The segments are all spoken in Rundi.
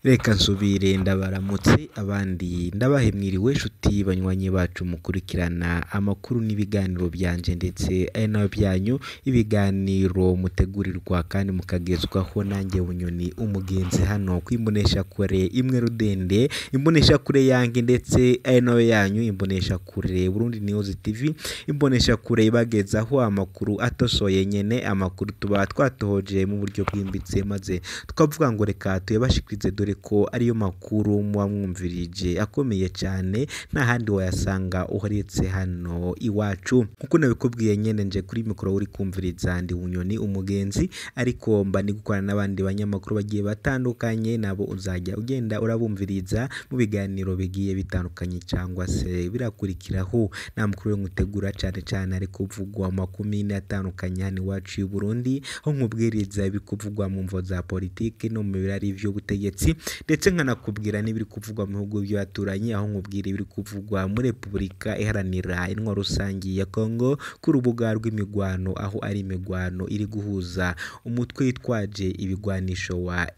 Reka nsubire ndabaramutse abandi ndabahe mwiriwe nshuti banywanyi bacu mukurikirana amakuru n'ibiganiro byanje ndetse ari nayo byanyu ibiganiro mutegurirwa kandi mukagezwaho nanjye bunyoni umugenzi hano kwimbonesha kure imwe rudende imbonesha kure yanjye ndetse ari nayo yanyu imbonesha kure Burundi News TV imbonesha kure ibagezaho amakuru atosoye nyene amakuru tuba twatohoje mu buryo bwimbitse maze tukavuga ngo reka tuyabashikirize dore ko ariyo makuru muba mwumvirije akomeye cyane nta handi wayasanga uheretse hano iwacu nkuko nabikubwiye nyene nje kuri mikoro uri kumviriza ndi bunyoni umugenzi ariko mba ndi gukorana n'abandi banyamakuru bagiye batandukanye nabo uzajya ugenda urabumviriza mu biganiro bigiye bitandukanye cyangwa se birakurikiraho nta mukuru we ngutegura cyane cyane ari kuvugwa mu makumyabiri atandukanye hano iwacu y'u Burundi aho nkubwiriza ibiri kuvugwa mu mvo za politiki no mu birari vy'ubutegetsi ndetse nkanakubwira n'ibiri kuvugwa mu bihugu by'abaturanyi aho nkubwira ibiri kuvugwa muri Repubulika iharanira intwaro rusangi ya Congo ku rubuga rw'imigwano aho ari imigwano iri guhuza umutwe witwaje ibigwanisho wa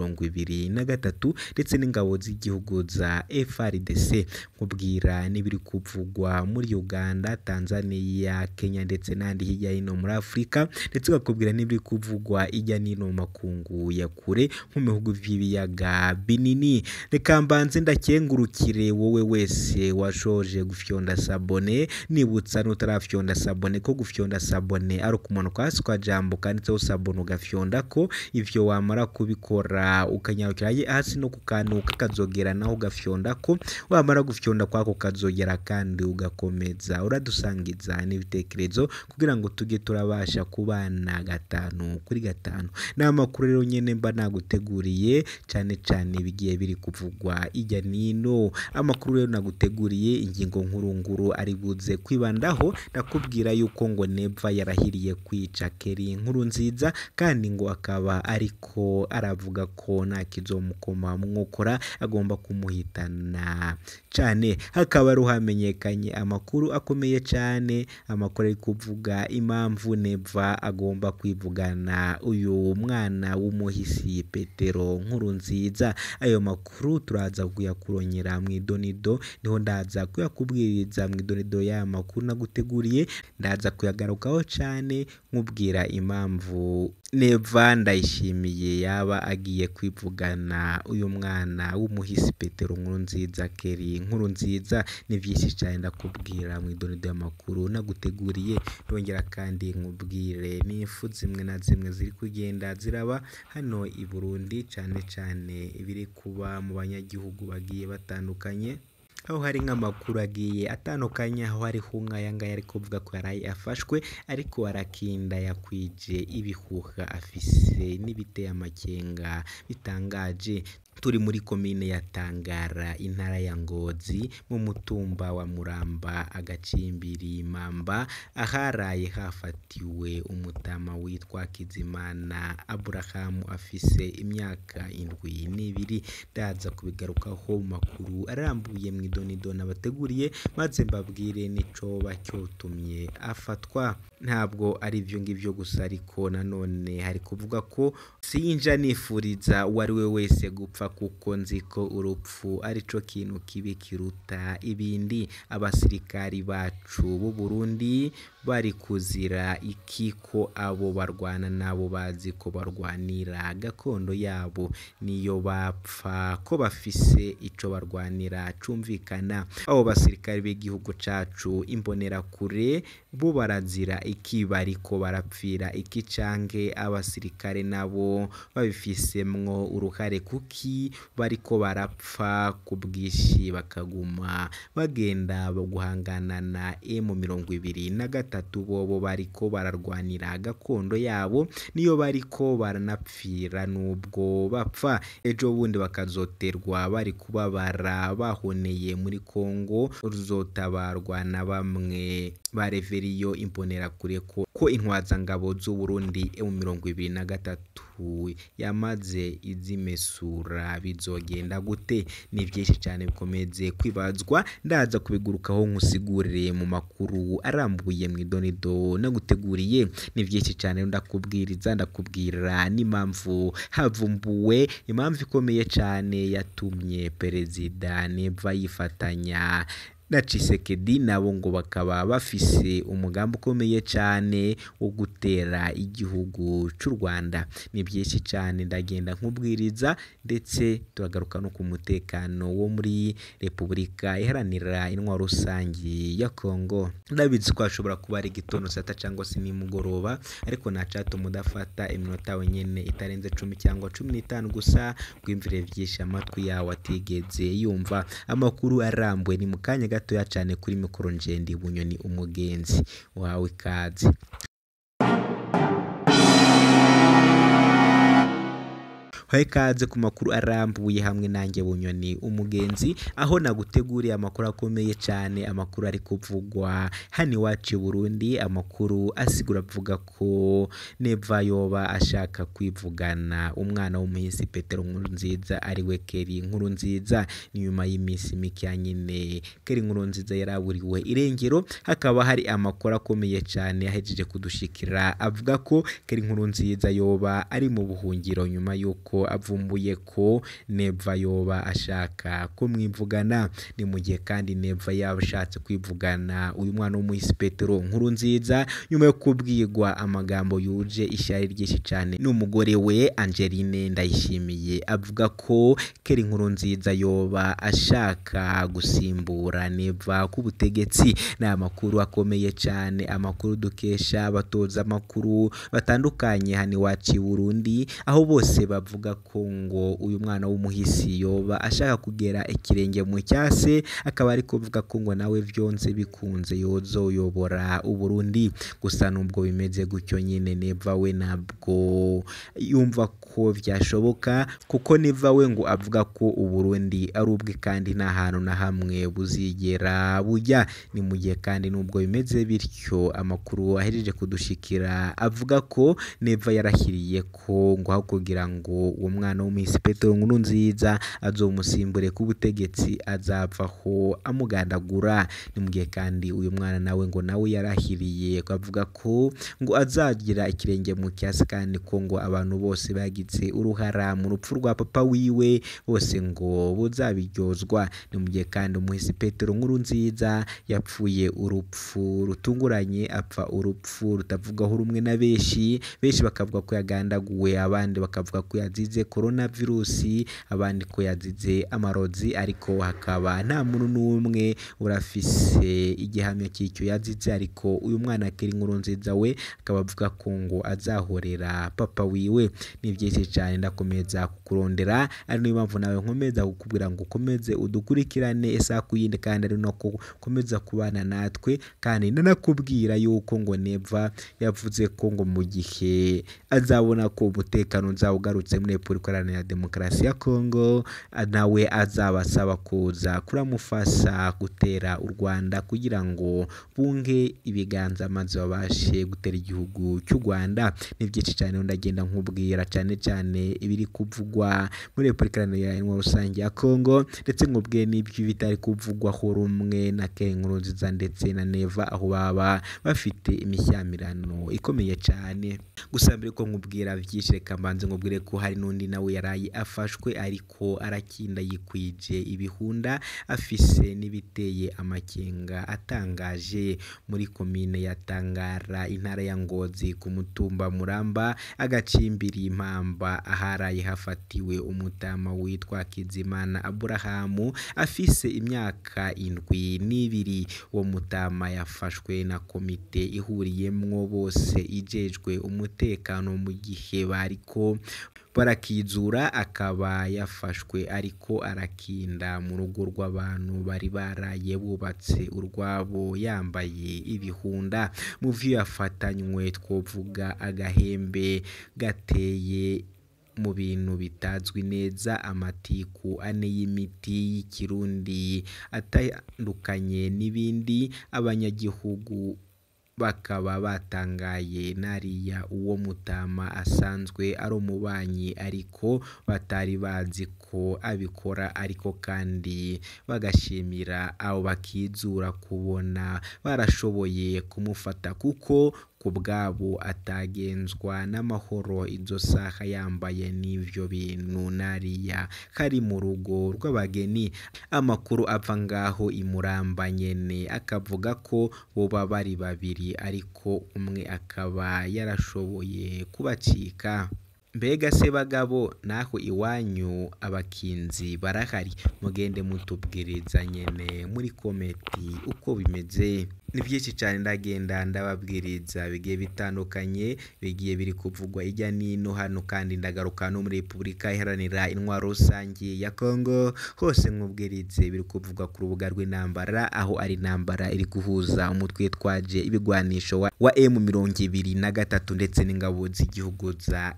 M23 na gatatu ndetse n'ingabo z'igihugu za FRDC nkubwira n'ibiri kuvugwa muri Uganda Tanzania Kenya ndetse n'ahandi hirya hino muri Afurika ndetse bakubwira n'ibiri kuvugwa ijya n'ino mu makungu ya kure nko mu bihugu by'ibiyaga binini reka mbanze ndakengurukire wowe wese washoje gufyonda sabone nibutsa n'utarafyonda sabone ko gufyonda sabone ari ukumanuka hasi kwa jambo kanditseho sabone ugafyonda ko ivyo wamara kubikora ukanyarukira hasi no kukanuka kazogera naho ugafyonda ko wamara gufyonda kwako kazogera kandi ugakomeza uradusangiza n'ibitekerezo kugira ngo tujye turabasha kubana gatanu kuri gatanu ni amakuru rero nyene mba naguteguriye cyane cyane bigiye biri kuvugwa ijya nino amakuru rero naguteguriye ingingo nkuru nguru ari buze kwibandaho ndakubwira yuko ngo neva yarahiriye kwica keri nkuru nziza kandi ngo akaba ariko aravuga ko nta kizomukoma mwokora agomba kumuhitana cyane hakaba ari hamenyekanye amakuru akomeye cyane amakuru ari kuvuga impamvu neva agomba kwivugana uyu mwana w'umuhisi petero nkuru nziza ayo makuru turaza kuyakuronyera mu idonido niho ndaza kuyakubwiriza mu idonido y'aya makuru naguteguriye ndaza kuyagarukaho cyane nkubwira impamvu neva ndayishimiye yaba agiye kwivugana uyu mwana w'umuhisi petero nkuru nziza keri nkuru nziza ni byinshi cyane ndakubwira mu idonido y'amakuru naguteguriye ndongera kandi nkubwire n'ifu zimwe na zimwe ziri kugenda ziraba hano i Burundi cyane cyane ibiri kuba mu banyagihugu bagiye batandukanye aho hari nk'amakuru agiye atandukanye aho hariho nk'aya ngaya ari kuvuga ko yaraye afashwe ariko arakinda yakwije ibihuha afise n'ibiteye amakenga bitangaje turi muri komine ya Tangara intara ya Ngozi mu mutumba wa Muramba agacimbiri Mamba aharaye hafatiwe umutama witwa Kizimana Aburahamu afise imyaka indwi n'ibiri ndaza kubigarukaho mu makuru arambuye mu idonido nabateguriye maze mbabwire n'icoba cyotumye afatwa ntabwo ari ibyo ngibyo gusa ariko nanone hari kuvuga ko sinja nifuriza uwo ari we wese gupfa kuko nzi ko urupfu arico kintu kibi kiruta ibindi abasirikari bacu b'u Burundi bari kuzira iki ko abo barwana nabo bazi ko barwanira gakondo yabo niyo bapfa ko bafise ico barwanira cumvikana abo basirikari b'igihugu cacu imbonerakure bo barazira iki bariko barapfira iki canke abasirikare nabo babifisemwo uruhare kuki bariko barapfa ku bwinshi bakaguma bagenda guhangana na emu mirongo ibiri na gatatu bobo bariko bararwanira gakondo yabo niyo bariko baranapfira nubwo bapfa ejo bundi bakazoterwa bari kubabara bahoneye muri Kongo ruzotabarwa na bamwe ba reveriyo imbonerakure ko ko intwazangabo z'u Burundi mu mirongo ibiri na gatatu yamaze izimesura bizogenda gute ni byinshi cyane bikomeze kwibazwa ndaza kubigurukaho nkusigurire mu makuru arambuye mu idonido naguteguriye ni byinshi cyane ndakubwiriza ndakubwira n'impamvu havumbuwe impamvu ikomeye cyane yatumye perezida neva yifatanya na Tshisekedi nabo ngo bakaba bafise umugambi ukomeye cyane wo gutera igihugu cy'u Rwanda ni byinshi cyane ndagenda nkubwiriza ndetse turagaruka no ku mutekano wo muri Repubulika iharanira intwaro rusange ya Kongo ndabizi ko hashobora kuba ari igitondo sata cyangwa se nimugoroba ariko ntacatuma udafata iminota wenyine itarenze cumi cyangwa cumi n'itanu gusa rwimvire byinshi amatwi yawe atigeze yumva amakuru arambuye ni mu kanya gatoya cyane kuri mikoro njendi bunyoni umugenzi wawe ikaze Hoye ikaze ku makuru arambuye hamwe nanjye bunyoni umugenzi aho naguteguriye amakuru akomeye cyane amakuru ari kuvugwa hano iwacu i Burundi amakuru asigura avuga ko neva yoba ashaka kwivugana umwana w'umuhisi Petero Nkurunziza ari we Keri Nkurunziza ni nyuma y'iminsi mike ya nyine Keri Nkurunziza yaraburiwe irengero hakaba hari amakuru akomeye cyane yahejeje kudushikira avuga ko Keri Nkurunziza yoba ari mu buhungiro nyuma y'uko avumbuye ko neva yoba ashaka kumwivugana ni mu gihe kandi neva yaba ashatse kwivugana uyu mwana w'umuhisi Petero Nkurunziza nyuma yo kubwirwa amagambo yuje ishyari ryinshi cyane n'umugore we Angeline Ndayishimiye avuga ko Keri Nkurunziza yoba ashaka gusimbura neva ku butegetsi ni amakuru akomeye cyane amakuru dukesha abatoza amakuru batandukanye hano iwacu i Burundi aho bose bavuga ko ngo uyu mwana w'umuhisi yoba ashaka kugera ikirenge mu cyase akaba ari kuvuga ko ngo nawe byonze bikunze yozoyobora u Burundi gusa nubwo bimeze gutyo nyine neva we ntabwo yumva ko byashoboka kuko neva we ngo avuga ko u Burundi ari ubwe kandi nta hantu na hamwe buzigera bujya ni mu gihe kandi nubwo bimeze bityo amakuru ahejeje kudushikira avuga ko neva yarahiriye ko ngo aho kugira ngo uwo mwana w'umuhisi Petero Nkurunziza azomusimbure ku butegetsi azavaho amugandagura ni mu gihe kandi uyu mwana nawe ngo nawe yarahiriye avuga ko ngo azagira ikirenge mu cyasi kandi ko ngo abantu bose bagize uruhara mu rupfu rwa papa wiwe bose ngo buzabiryozwa ni mu gihe kandi umuhisi Petero Nkurunziza yapfuye urupfu rutunguranye apfa urupfu rutavugaho rumwe na benshi benshi bakavuga ko yagandaguwe abandi bakavuga ko yazize korona virusi abandi ko yazize amarozi ariko hakaba nta muntu n'umwe urafise igihamya cy'icyo yazize ariko uyu mwana Keri Nkurunziza we akaba avuga ko ngo azahorera papa wiwe ni byinshi cyane ndakomeza kukurondera ari niyo mpamvu nawe nkomeza kukubwira ngo ukomeze udukurikirane isaha ku yindi kandi ari nako ukomeza kubana natwe kandi nanakubwira yuko ngo neva yavuze ko ngo mu gihe azabona ko umutekano uzaba ugarutse muri Repubulika Iharanira Demokarasi ya Kongo nawe azaba asaba kuza kuramufasha gutera u Rwanda kugira ngo bunge ibiganza maze babashe gutera igihugu cy'u Rwanda ni byinshi cyane ndagenda nkubwira cyane cyane ibiri kuvugwa muri Repubulika Iharanira Intwaro Rusange ya Kongo ndetse nkubwiye n'ibyo bitari kuvugwaho rumwe na Keri Nkurunziza ndetse na Neva aho baba bafite imishyamirano ikomeye cyane gusa mbere ko nkubwira byinshi reka mbanze nkubwire ko hari n'undi nawe yaraye afashwe ariko arakinda yikwije ibihunda afise n'ibiteye amakenga atangaje muri komine ya Tangara intara ya Ngozi ku mutumba Muramba agacimbiri impamba aharaye hafatiwe umutama witwa Kizimana Aburahamu afise imyaka indwi n'ibiri uwo mutama yafashwe na komite ihuriyemwo bose ijejwe umutekano mu gihe bariko barakizura akaba yafashwe ariko arakinda mu rugo rw'abantu bari baraye bubatse urwabo yambaye ibihunda mu vyo yafatanywe twovuga agahembe gateye mu bintu bitazwi neza amatiku ane y'imiti y'ikirundi atandukanye n'ibindi abanyagihugu bakaba batangaye nariya uwo mutama asanzwe ari umubanyi ariko batari bazi ko abikora ariko kandi bagashimira abo bakizura kubona barashoboye kumufata kuko ku bwabo atagenzwa n'amahoro izo saha yambaye n'ivyo bintu nariya kari mu rugo rw'abageni amakuru ava ngaho imuramba nyene akavuga ko boba bari babiri ariko umwe akaba yarashoboye kubacika mbega se bagabo naho iwanyu abakinzi barahari mugende mutubwiriza nyene muri kometi uko bimeze ni byinshi cyane ndagenda ndababwiriza bigiye bitandukanye bigiye biri kuvugwa ijya n'ino hano kandi ndagaruka no muri repubulika iharanira intwaro rusange ya kongo hose nk'ubwirize biri kuvugwa ku rubuga rw'intambara aho ari intambara iri guhuza umutwe twaje ibigwanisho wa, wa emu mirongo ibiri na gatatu ndetse n'ingabo z'igihugu za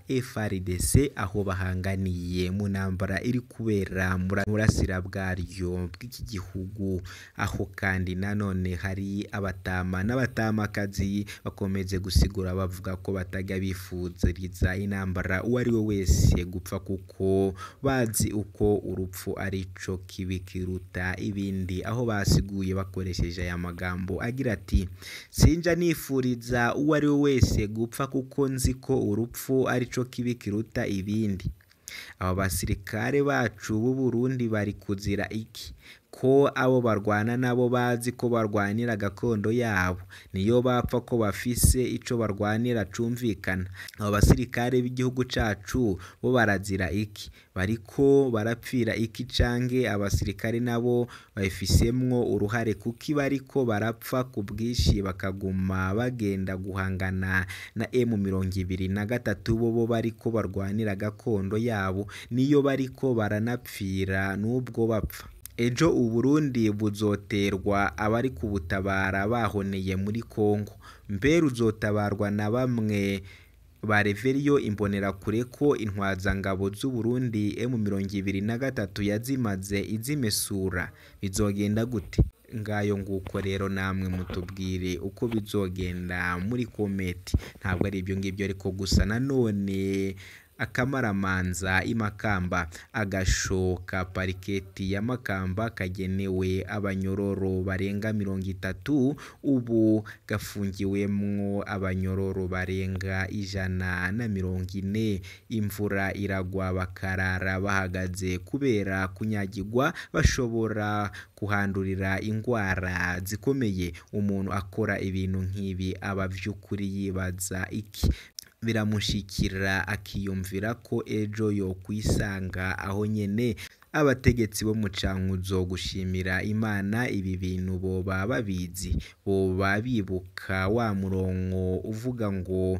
FRDC aho bahanganiye mu ntambara iri kubera mu burasira bwaryo bw'iki gihugu aho kandi nanone hari abatama n'abatamakazi bakomeze gusigura bavuga ko batajya bifuziriza intambara uwo ari we wese gupfa kuko bazi uko urupfu ari cyo kibi kiruta ibindi aho basiguye bakoresheje aya magambo agira ati sinja nifuriza uwo ari we wese gupfa kuko nzi ko urupfu ari cyo kibi kiruta ibindi aba basirikare bacu b'u Burundi bari kuzira iki ko abo barwana nabo bazi ko barwanira gakondo yabo niyo bapfa ko bafise ico barwanira cumvikana abo basirikare b'igihugu cacu bo barazira iki bariko barapfira iki canke abasirikare nabo babifisemwo uruhare kuki bariko barapfa ku bwinshi bakaguma bagenda guhangana na emu mirongo ibiri na gatatu bo bo bariko barwanira gakondo yabo niyo bariko baranapfira n'ubwo bapfa ejo uburundi buzoterwa abari kubutabara bahoneye muri kongo mbere uzotabarwa na bamwe ba reveriyo imbonerakure ko intwazangabo z'uburundi emu mirongo ibiri na gatatu yazimaze izimesura bizogenda gute ngayo nguko rero namwe mutubwire uko bizogenda muri kometi ntabwo ari ibyo ngibyo ariko gusa nanone akamaramanza imakamba agasho ka pariketi ya makamba kagenewe abanyororo barenga mirongo itatu ubu gafungiwemwo abanyororo barenga ijana na mirongo ine imvura iragwa bakarara bahagaze kubera kunyagirwa bashobora kuhandurira indwara zikomeye umuntu akora ibintu nk'ibi aba by'ukuri yibaza iki biramushikira akiyumvira ko ejo yo kwisanga aho nyene abategetsi bo mu cankuzo gushimira imana ibi bintu boba babizi boba bibuka wa murongo uvuga ngo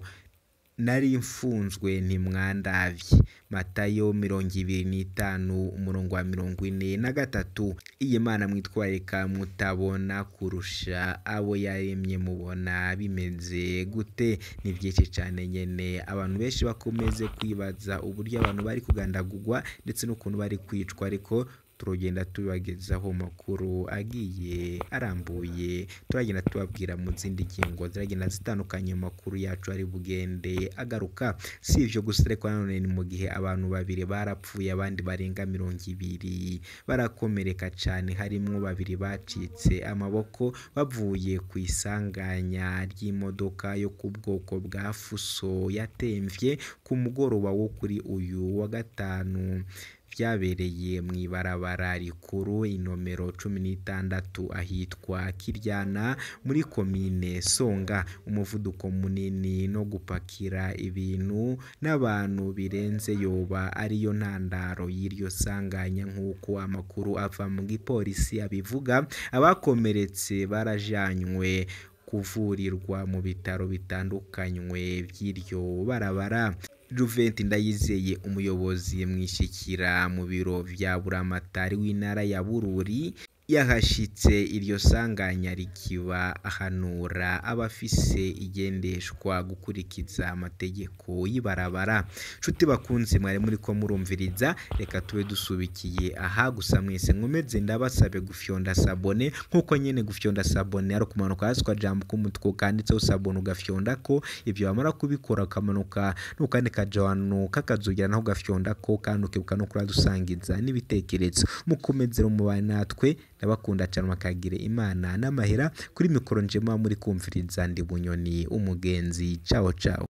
nari mfunzwe ntimwandavye matayo mirongo ibiri n'itanu umurongo wa mirongo ine na gatatu iyi mana mwitwarika mutabona kurusha abo yaremye mubona bimeze gute ni byinshi cyane nyene abantu benshi bakomeze kwibaza uburyo abantu bari kugandagurwa ndetse n'ukuntu bari kwicwa ariko turagenda tubagezaho amakuru agiye arambuye turagenda tubabwira mu zindi ngingo ziragenda zitandukanye amakuru yacu ari bugende agaruka si ibyo gusa ariko nanone ni mu gihe abantu babiri barapfuye abandi barenga mirongo ibiri barakomereka cyane harimo babiri bacitse amaboko bavuye ku isanganya ry'imodoka yo ku bwoko bwa fuso yatemvye ku mugoroba wo kuri uyu wa gatanu byabereye mu ibarabara rikuru inomero cumi n'itandatu ahitwa kiryana muri komine songa umuvuduko munini no gupakira ibintu n'abantu birenze yoba ariyo ntandaro y'iryo sanganya nk'uko amakuru ava mu gipolisi abivuga abakomeretse barajanywe kuvurirwa mu bitaro bitandukanywe by'iryo barabara Juventi Ndayizeye umuyobozi mwishyikira mu biro vya buramatari w'intara ya Bururi yahashitse iryo sanganya rikiba ahanura abafise igendeshwa gukurikiza amategeko y'ibarabara nshuti bakunzi mwari muri ko murumviriza reka tube dusubikiye aha gusa mwese nkomeze ndabasabe gufyonda sabone nkuko nyene gufyonda sabone ari kumanuka hasi kwa jambo k'umutwe kanditseho sabone ugafyonda ko ibyo wamara kubikora ukamanuka n'ukandi kajano kakazugira naho ugafyonda ko kandi ukibuka no kuradusangiza n'ibitekerezo mukomezero mubane natwe ndabakunda cyane makagire imana n'amahera kuri mikoro njema muri kumviriza ndi bunyoni umugenzi ciao ciao